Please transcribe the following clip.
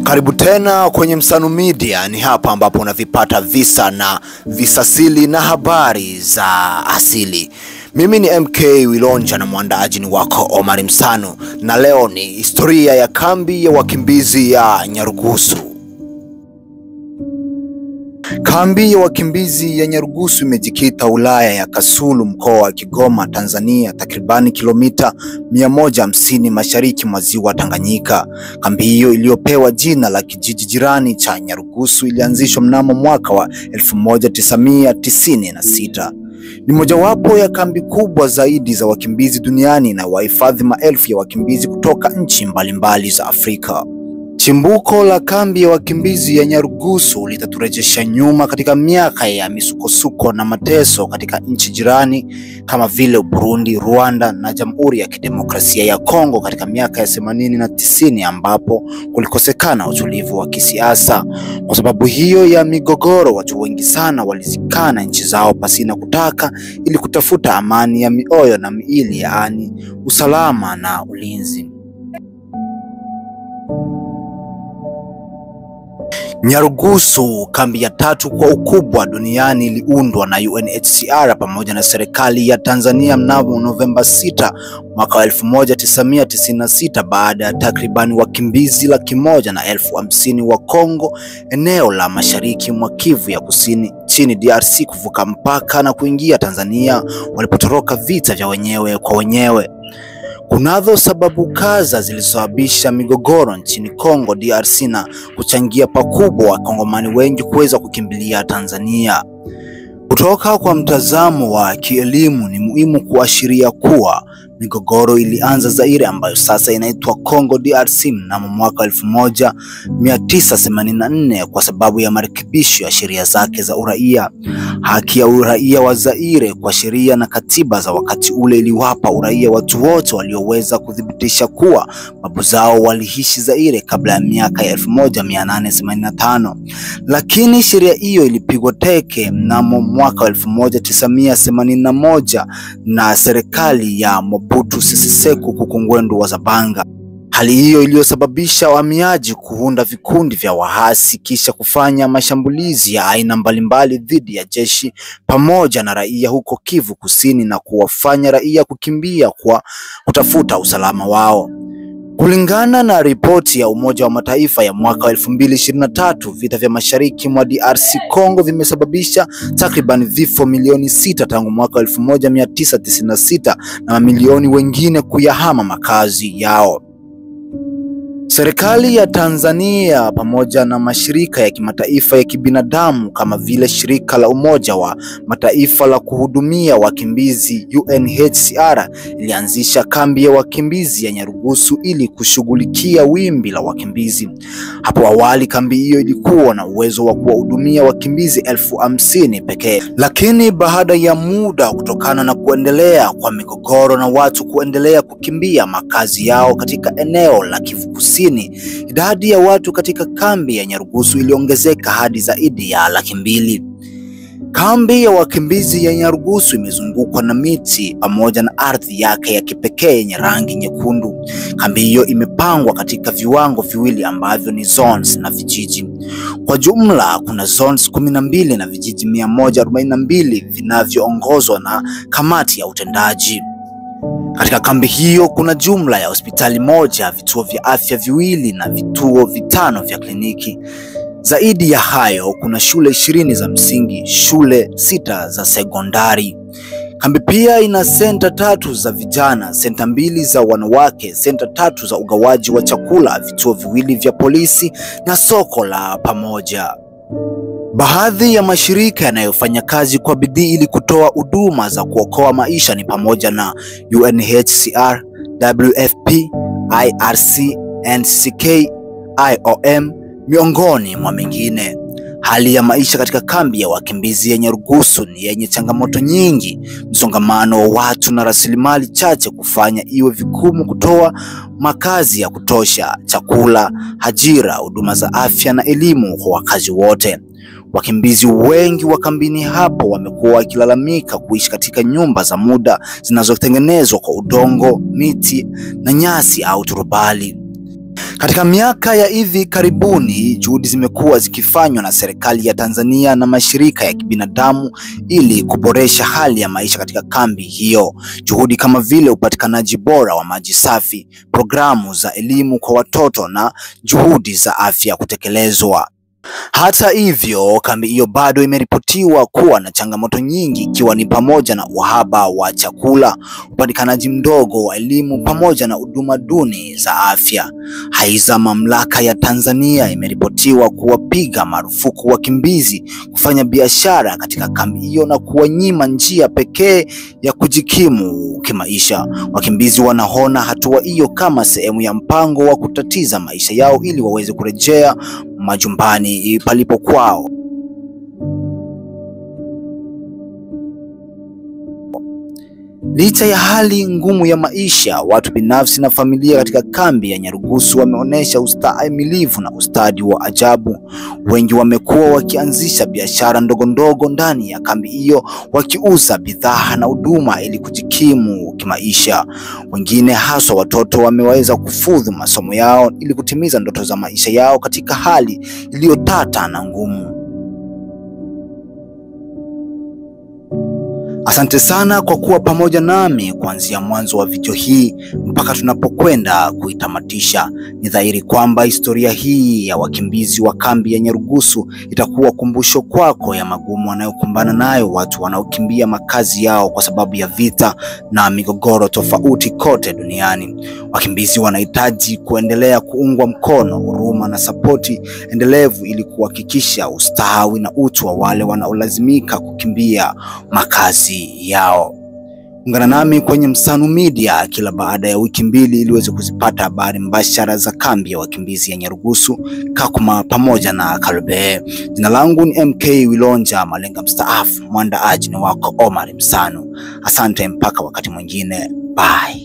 Karibu tena kwenye Msanu Media. Ni hapa ambapo unavipata visa na visasili na habari za asili. Mimi ni MK Wilonja na mwandaaji ni wako Omar Msanu, na leo ni historia ya kambi ya wakimbizi ya Nyarugusu. Kambi ya wakimbizi ya Nyarugusu imejikita wilaya ya Kasulu, mkoa wa Kigoma, Tanzania, takribani kilomita 150 mashariki mwa ziwa Tanganyika. Kambi hiyo iliyopewa jina la kijiji jirani cha Nyarugusu ilianzishwa mnamo mwaka wa 1996. Ni mojawapo ya kambi kubwa zaidi za wakimbizi duniani na wahifadhi maelfu ya wakimbizi kutoka nchi mbalimbali za Afrika. Chimbuko la kambi ya wakimbizi ya Nyarugusu litaturejesha nyuma katika miaka ya misukosuko na mateso katika nchi jirani kama vile Burundi, Rwanda na Jamhuri ya Kidemokrasia ya Kongo katika miaka ya themanini na tisini ambapo kulikosekana utulivu wa kisiasa. Kwa sababu hiyo ya migogoro, watu wengi sana walizikana nchi zao pasina kutaka ili kutafuta amani ya mioyo na miili, yaani usalama na ulinzi. Nyarugusu, kambi ya tatu kwa ukubwa duniani, iliundwa na UNHCR pamoja na serikali ya Tanzania mnamo Novemba 6 mwaka wa 1996 baada ya takribani wakimbizi laki moja na elfu hamsini wa Kongo, eneo la mashariki mwa Kivu ya Kusini chini DRC kuvuka mpaka na kuingia Tanzania walipotoroka vita vya wenyewe kwa wenyewe. Kunazo sababu kadha zilizosababisha migogoro nchini Kongo DRC na kuchangia pakubwa wakongomani wengi kuweza kukimbilia Tanzania. Kutoka kwa mtazamo wa kielimu, ni muhimu kuashiria kuwa migogoro ilianza Zaire ambayo sasa inaitwa Congo DRC mnamo mwaka 1984 kwa sababu ya marekebisho ya sheria zake za uraia. Haki ya uraia wa Zaire kwa sheria na katiba za wakati ule iliwapa uraia watu wote walioweza kuthibitisha kuwa babu zao waliishi Zaire kabla ya miaka ya 1885, lakini sheria hiyo ilipigwa teke mnamo mwaka wa 1981 na serikali ya Mobutu Sese Seko Kukungwendu wa Zabanga. Hali hiyo iliyosababisha wahamiaji kuunda vikundi vya wahasi kisha kufanya mashambulizi ya aina mbalimbali dhidi ya jeshi pamoja na raia huko Kivu Kusini na kuwafanya raia kukimbia kwa kutafuta usalama wao. Kulingana na ripoti ya Umoja wa Mataifa ya mwaka wa 2023, vita vya mashariki mwa DRC Congo vimesababisha takriban vifo milioni sita tangu mwaka 1996 na mamilioni wengine kuyahama makazi yao. Serikali ya Tanzania pamoja na mashirika ya kimataifa ya kibinadamu kama vile shirika la Umoja wa Mataifa la kuhudumia wakimbizi UNHCR ilianzisha kambi ya wakimbizi ya Nyarugusu ili kushughulikia wimbi la wakimbizi. Hapo awali kambi hiyo ilikuwa na uwezo wa kuwahudumia wakimbizi elfu hamsini pekee, lakini baada ya muda, kutokana na kuendelea kwa migogoro na watu kuendelea kukimbia makazi yao katika eneo la Kivu Kusini, idadi ya watu katika kambi ya Nyarugusu iliongezeka hadi zaidi ya laki mbili. Kambi ya wakimbizi ya Nyarugusu imezungukwa na miti pamoja na ardhi yake ya kipekee yenye rangi nyekundu. Kambi hiyo imepangwa katika viwango viwili ambavyo ni zones na vijiji. Kwa jumla kuna zones kumi na mbili na vijiji mia moja arobaini na mbili vinavyoongozwa na kamati ya utendaji. Katika kambi hiyo kuna jumla ya hospitali moja, vituo vya afya viwili na vituo vitano vya kliniki. Zaidi ya hayo, kuna shule ishirini za msingi, shule sita za sekondari. Kambi pia ina senta tatu za vijana, senta mbili za wanawake, senta tatu za ugawaji wa chakula, vituo viwili vya polisi na soko la pamoja. Baadhi ya mashirika yanayofanya kazi kwa bidii ili kutoa huduma za kuokoa maisha ni pamoja na UNHCR, WFP, IRC, NCK, IOM miongoni mwa mengine. Hali ya maisha katika kambi ya wakimbizi ya Nyarugusu ni yenye changamoto nyingi, msongamano wa watu na rasilimali chache kufanya iwe vigumu kutoa makazi ya kutosha, chakula, ajira, huduma za afya na elimu kwa wakazi wote. Wakimbizi wengi wa kambini hapo wamekuwa wakilalamika kuishi katika nyumba za muda zinazotengenezwa kwa udongo, miti na nyasi au turubali. Katika miaka ya hivi karibuni, juhudi zimekuwa zikifanywa na serikali ya Tanzania na mashirika ya kibinadamu ili kuboresha hali ya maisha katika kambi hiyo. Juhudi kama vile upatikanaji bora wa maji safi, programu za elimu kwa watoto na juhudi za afya kutekelezwa. Hata hivyo, kambi hiyo bado imeripotiwa kuwa na changamoto nyingi ikiwa ni pamoja na uhaba wa chakula, upatikanaji mdogo wa elimu pamoja na huduma duni za afya. Aidha, mamlaka ya Tanzania imeripotiwa kuwapiga marufuku wakimbizi kufanya biashara katika kambi hiyo na kuwanyima njia pekee ya kujikimu kimaisha. Wakimbizi wanaona hatua hiyo kama sehemu ya mpango wa kutatiza maisha yao ili waweze kurejea majumbani palipo kwao. Licha ya hali ngumu ya maisha, watu binafsi na familia katika kambi ya Nyarugusu wameonyesha ustahimilivu na ustadi wa ajabu. Wengi wamekuwa wakianzisha biashara ndogo ndogo ndani ya kambi hiyo, wakiuza bidhaa na huduma ili kujikimu kimaisha. Wengine haswa watoto wameweza kufudhu masomo yao ili kutimiza ndoto za maisha yao katika hali iliyotata na ngumu. Asante sana kwa kuwa pamoja nami kuanzia mwanzo wa video hii mpaka tunapokwenda kuitamatisha. Ni dhahiri kwamba historia hii ya wakimbizi wa kambi ya Nyarugusu itakuwa kumbusho kwako ya magumu wanayokumbana nayo watu wanaokimbia makazi yao kwa sababu ya vita na migogoro tofauti kote duniani. Wakimbizi wanahitaji kuendelea kuungwa mkono, huruma na sapoti endelevu ili kuhakikisha ustawi na utu wa wale wanaolazimika kukimbia makazi yao. Ungana nami kwenye Msanu Media kila baada ya wiki mbili ili uweze kuzipata habari mbashara za kambi ya wakimbizi ya Nyarugusu, Kakuma pamoja na Kalobee. Jina langu ni MK Wilonja Malenga mstaafu, mwandaaji ni wako Omar Msanu. Asante mpaka wakati mwingine, bye.